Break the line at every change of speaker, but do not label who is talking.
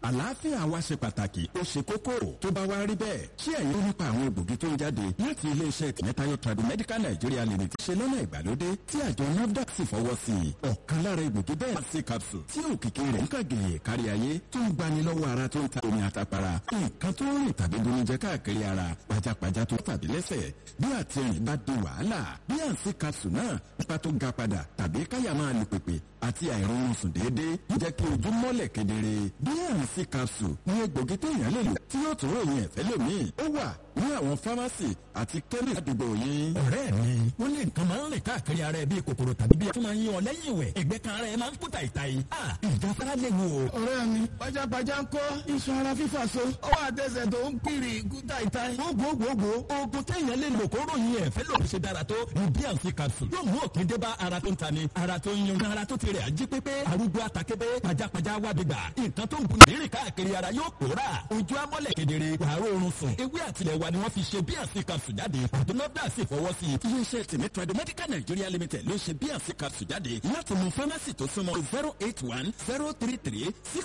àlàáfíà wa ṣe pàtàkì ó ṣe kókó tó bá wá rí bẹ́ẹ̀ ṣé ẹ̀yin ó nípa àwọn egbògi tó ń jáde láti iléeṣẹ́ tìmẹ́tayọ Tradimedical Nigeria Limited ṣe lọ́nà ìgbàlódé tí àjọ NAFDAC sì fọwọ́ sí i ọ̀kan lára egbògi bẹ́ẹ̀ ṣe capsule tí òkìkí rẹ̀ ń kàgèyè kárí ayé tó ń gbani lọ́wọ́ ara tó ń ta omi àtàpàrà nǹkan tó ń rìn tàbí bonijẹ káàkiri ara pajápajá tó tàbí lẹ́sẹ̀ bí àtẹ̀rìn bá di wàhálà bí àǹsí capsule náà nípa tó ga padà tàbí káyà máa lù pèpè àti àìrọ̀rùn sùn déédéé ń jẹ́ kí ojú mọ́lẹ̀ kedere bí àǹsí capsule ní egbògi téèyàn lè lò tí yóò tún ròyìn ẹ̀fẹ́ lómìn ó wà ní àwọn fámásì àti kẹ́mí àdúgbò yín.
ọ̀rẹ́ mi wọ́n lè nǹkan máa ń rìn káàkiri ara ẹ bíi kòkòrò tàbí bí ẹ tún máa ń yín ọ lẹ́yìn ìwẹ̀ ẹ̀gbẹ́ kan ara ẹ máa ń kú tàìtàì. ìjáfara lè wo.
ọ̀rẹ́ mi pajápajá ń kọ́ iṣan ara fífà so ọwọ́ àtẹsẹ̀ tó ń kiri kú tàìtàì.
gbogbogbò oògùn téèyàn lè lò kó ròyìn ẹ̀fẹ́ lòdì ṣe dára tó ní bíànsì capsule yóò mú òpin dé bá ara tó ń tani ara tó ń yún ara tó ti rẹ̀ ají pépé arúgbó àtàkébé pajápajá wà gbígbà nǹkan tó ń bu nìrí káàkiri ara yóò pòórà ojú amọ́lẹ̀ kedere wàá rọrùn sùn ewé àtìlẹ̀ wa ni wọ́n fi ṣe bíànsì capsule jáde àdúnọ́dà sì fọwọ́ sí i.
iléeṣẹ́ tèmi Tradimedical Nigeria Limited ló ṣe bíànsì capsule jáde láti mú fámásì tó súnmọ́ zero eight one zero three three six